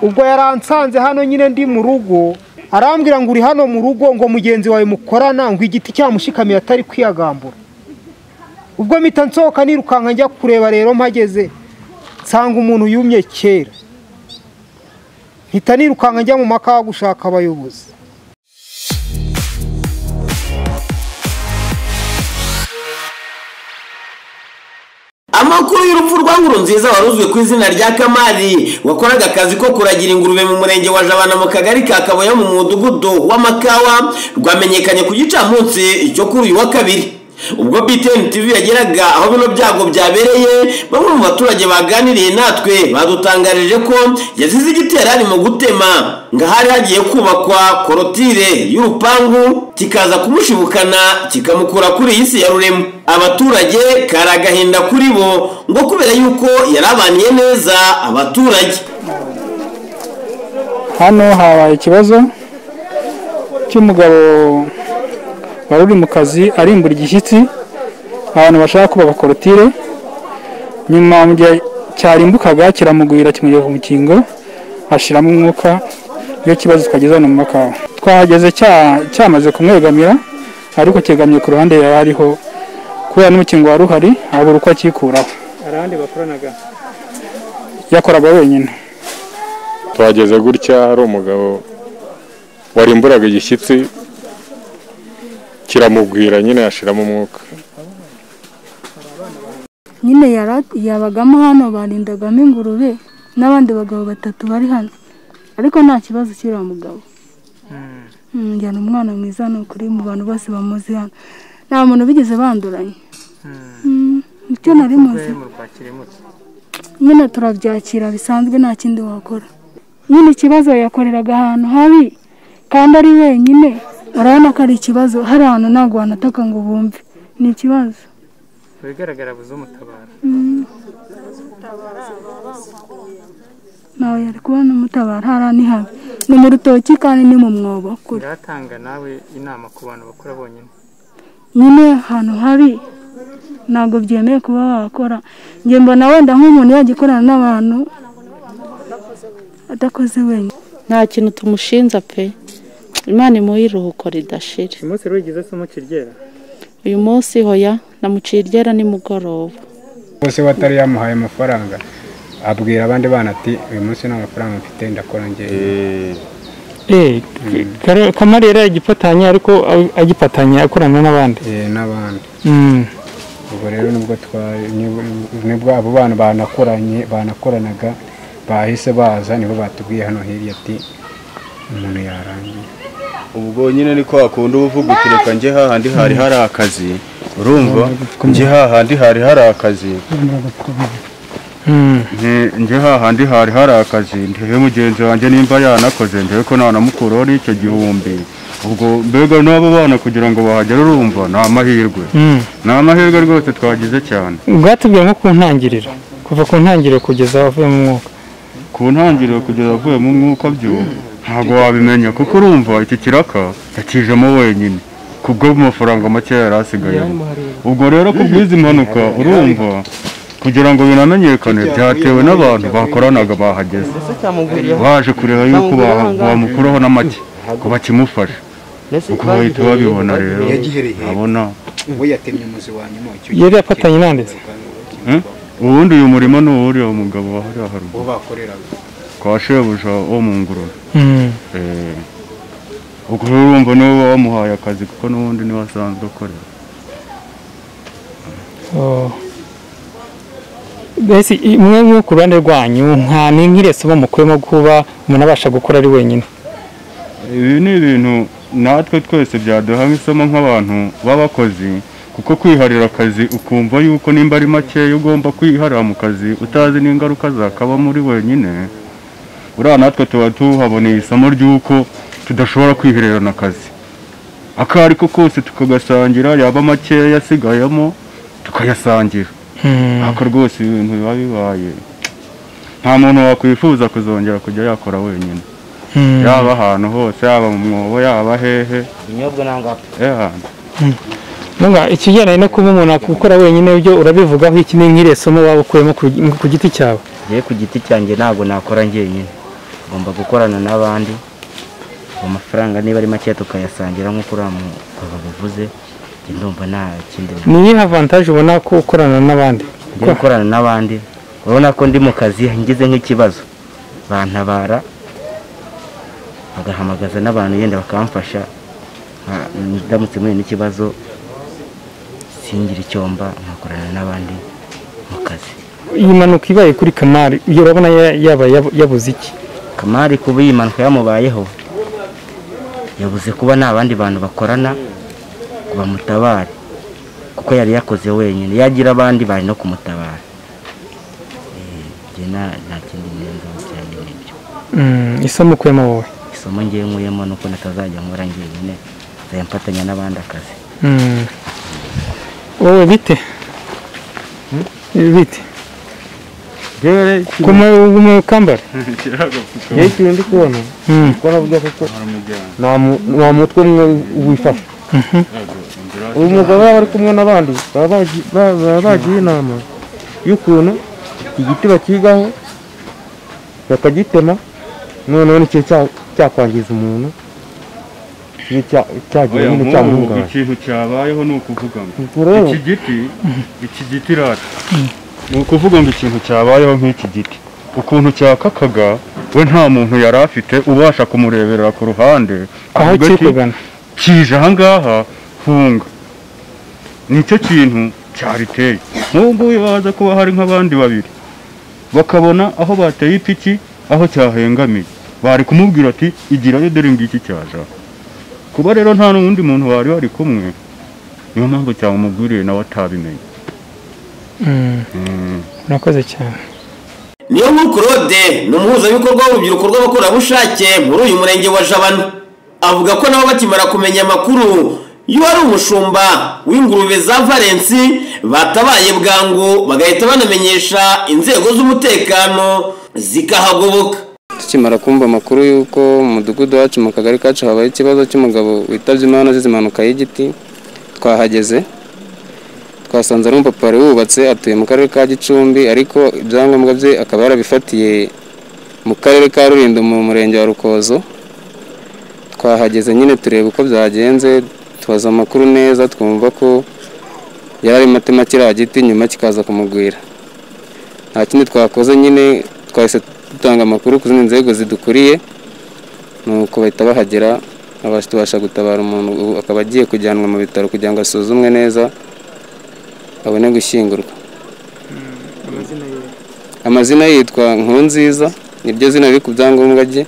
ubwo yaransanze hano nyine ndi mu rugo arambwira ngo uri hano mu rugo ngo mugenzi wawe mukorana ngo igiti cyamushikamiye atari kwiyagambura ubwo mpita nsohoka nirukanka njya kureba rero mpageze nsanga umuntu yumye kera mpita nirukanka njya mu makawa gushaka abayobozi amakuru y'urupfu rwa nkuru nziza waruzwe ku izina rya kamari wakoraga akazi ko kuragira ingurube mu murenge wa jabana mu kagari ka kabuye mu mudugudu w'amakawa rwamenyekanye ku gicamunsi cyo kuri uyu wa kabiri ubwo btn tv yageraga aho bino byago byabereye bamwe mu baturage baganiriye natwe badutangarije ko yazize igiterane mu gutema ngo hari hagiye kubakwa korotire y'urupangu kikaza kumushibukana kikamukura kuri iyi si ya rurema abaturage kari agahinda kuri bo ngo kubera yuko yarabaniye neza abaturage hano habaye ikibazo cy'umugabo wari uri mu kazi arimbura igishyitsi abantu bashaka kuba abakorotire nyuma mu gihe cyarimbukaga kiramugwira kimugeza ku mukingo hashiramo umwuka iyo kibazo twageze hano mu makawa twahageze cyamaze kumwegamira ariko cyegamiye ku ruhande yari ariho kubera n'umukingo wari uhari habura uko akikuraho arahandi bakoranaga yakoraga wenyine twageze gutya hari umugabo warimburaga igishyitsi kiramugwira nyine yashiramo umwuka nyine yabagamo hano barindagamo ingurube n'abandi bagabo batatu bari hano ariko nta kibazo kiriya mugabo njyana umwana mwiza ni ukuri mu bantu bose bamuzi hano nta muntu bigeze banduranye icyo nari muzi nyine turabyakira bisanzwe nta kindi wakora nyine ikibazo yakoreraga ahantu habi kandi ari wenyine urabona ko ari ikibazo hari ahantu ntabwo wanataka ngo bumve ni ikibazo bigaragara buze umutabara nawe yari kubona umutabara hariya ni habi ni mu rutoki kandi ni mu mwobo kure biratanga nawe inama ku bantu bakora bonyine nyine ahantu habi ntabwo byemewe kuba wakora njye mbona wenda nk'umuntu yajya ikorana n'abantu adakoze wenyine nta kintu tumushinja pe imana imuhe iruhuko ridashira uyu munsi rero ugize se umukiryera uyu munsi hoya namuciye iryera nimugoroba bose watari yamuhaye amafaranga abwira abandi bana ati uyu munsi nta mafaranga mfite ndakora ngewe kamari yari yagifatanya ariko agifatanya akorana n'abandi n'abandi ubwo rero nibwo twari nibwo abo bana banakoranye banakoranaga bahise baza nibo batubwiye hano hirya ati umuntu yarangiye ubwo nyine ni ko hakunda ubuvuga uti reka njye hahandi hari hari akazi urumva njye hahandi hari hari akazi Nge- njye hahandi hari hari akazi ndewe mugenzi wanjye nimba yanakoze ndewe ko nanamukuraho n'icyo gihumbi ubwo mbega n'abo bana kugira ngo bahagere urumva ni amahirwe ni amahirwe rwose twagize cyane ubwatubwiye nko ku ntangiriro kuva ku ntangiriro kugeza avuye mu mwuka ku ntangiriro kugeza avuyemo umwuka byo ntabwo wabimenya kuko urumva iki kiraka yakijemo wenyine kubwo amafaranga make yari asigayemo ubwo rero ku bw'izi mpanuka urumva kugira ngo binamenyekane byatewe n'abantu bakoranaga bahageze baje kureba yuko ba- bamukuraho na make ngo bakimufashe uko bahita babibona rero abona we yatemye umuzi wa nyuma w'icyo Yari yafatanye n'andi se? ubundi uyu murimo ni uwuriya mugabo wahari haruguru uwo bakoreraga kwa shebuja wo mu ngurube Eh, ubwo rero urumva niwe uba wamuhaye akazi kuko n'ubundi niwe asanzwe akorera mbese imwe nko ku ruhande rwanyu nta n'inkireso bamukuyemo kuba umuntu abasha gukora ari wenyine ibi ni ibintu natwe twese byaduha nk'isomo nk'abantu b'abakozi kuko kwiharira akazi ukumva yuko nimba ari makeya ugomba kwiharira mu kazi utazi n'ingaruka zakaba muri wenyine uriya natwe tuba tuhaboneye isomo ry'uko tudashobora kwihererana akazi ako ari ko kose tukagasangira yaba makeya asigayemo tukayasangira ariko rwose ibintu biba bibaye nta muntu wakwifuza kuzongera kujya yakora wenyine yaba ahantu hose yaba mu mwobo yaba hehe ibinyobwa Nunga, ikigendanye no kuba umuntu akora wenyine byo urabivugaho iki ni nk'iresomo waba ukuyemo ku ku giti cyawe ye ku giti cyanjye ntabwo nakora njyenyine ugomba gukorana n'abandi ayo mafaranga niba ari make tukayasangira nk'uko uriya mugabo bivuze njye ndumva nta kindi ni iyihe avantaje ubona ko ukorana n'abandi njye gukorana n'abandi urabona ko ndi mu kazi ngize nk'ikibazo bantabara bagahamagaza n'abantu yenda bakamfasha nka- ndamutse muri n'ikibazo singire icyomba nkakorana n'abandi mu kazi iyi mpanuka ibaye kuri kamari iyo urabona ya- yaba yab- yabuze iki kamari kuba iyi mpanuka yamubayeho yabuze kuba nta bandi bantu bakorana ngo bamutabare kuko yari yakoze wenyine yagira abandi bari no kumutabara Eh, njye nta- nta kindi ngenzi cyane n'ibyo Mm, isomo ukuyemo wowe isomo ngiye nkuyemo ni uko natazajya nkora njyenyine nzajya mfatanya n'abandi akazi Mm. wowe bite Eh, bite yewe kumukambara kiragapfuka ikintu ndi kubona ko navuga kuko nta mutwe umwe wifashe uyu mugabo yaba ari kumwe n'abandi baba bagi- ba- baba bagiye inama y'ukuntu igiti bakigaho bakagitema noneho nicyo cya- cyakwangiza umuntu kibe cya- cyagira oya nyine nk'ubu cyamuhungabanya ikintu cyabayeho ni ukuvuga ngo Ubwo rero iki giti iki giti rata ni ukuvuga ngo ikintu cyabayeho nk'iki giti ukuntu cyakakaga we nta muntu yari afite ubasha kumureberera ku ruhande aho avuga kiri ati, kugana kije ahangaha hunga nicyo kintu cyariteye nk'ubu ngubu baza kuba hari nk'abandi babiri bakabona aho bateye ipiki aho cyahengamiye bari kumubwira ati igirayo dore ngiki cyaje aha." kuba rero nta n'undi muntu bari bari kumwe niyo mpamvu cyamumubwiriye nawe atabimenye Mm, murakoze cyane niyo nkuru claude ni umuhuzabikorwa w'urubyiruko rw'abakorerabushake muri uyu murenge wa jabana avuga ko nabo bakimara kumenya amakuru y'uwari umushumba w'ingurube za valensi batabaye bwangu bagahita banamenyesha inzego z'umutekano zikahagoboka tukimara kumva amakuru y'uko mu mudugudu wacu mu kagari kacu habaye ikibazo cy'umugabo witabye imana azize impanuka y'igiti twahageze twasanze ari umupapa wari wubatse atuye mu karere ka gicumbi ariko ibyangombwa bye akaba yarabifatiye mu karere ka rulindo mu murenge wa rukozo twahageze nyine tureba uko byagenze tubaza amakuru neza twumva ko yari arimo atema kiriya giti nyuma kikaza kumugwira nta kindi twakoze nyine twahise dutanga amakuru ku zindi nzego zidukuriye nuko bahita bahagera abasha tubasha gutabara umuntu ubu akaba agiye kujyanwa mu bitaro kugira ngo asuzumwe neza abone gushyingurwa amazina ye yitwa nkunziza niryo zina riri ku byangombwa bye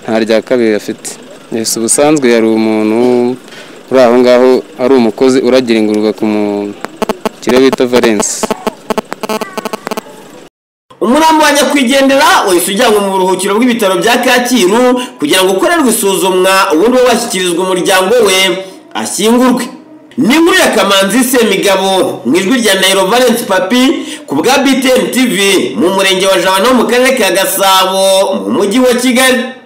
nta rya kabiri afite yesi ubusanzwe yari umuntu uri aho ngaho ari umukozi uragira ingurube ku mu- kirere bita valensi umurambo wa nyakwigendera wahise ujyanwa mu buruhukiro bw'ibitaro bya kacyiru kugira ngo ukorerwe isuzumwa ubundi we washyikirizwa umuryango we ashyingurwe ni inkuru ya kamanzi semigabo mu ijwi rya nairo valence papi ku bwa btn tv mu murenge wa jabana wo mu karere ka gasabo mu mujyi wa kigali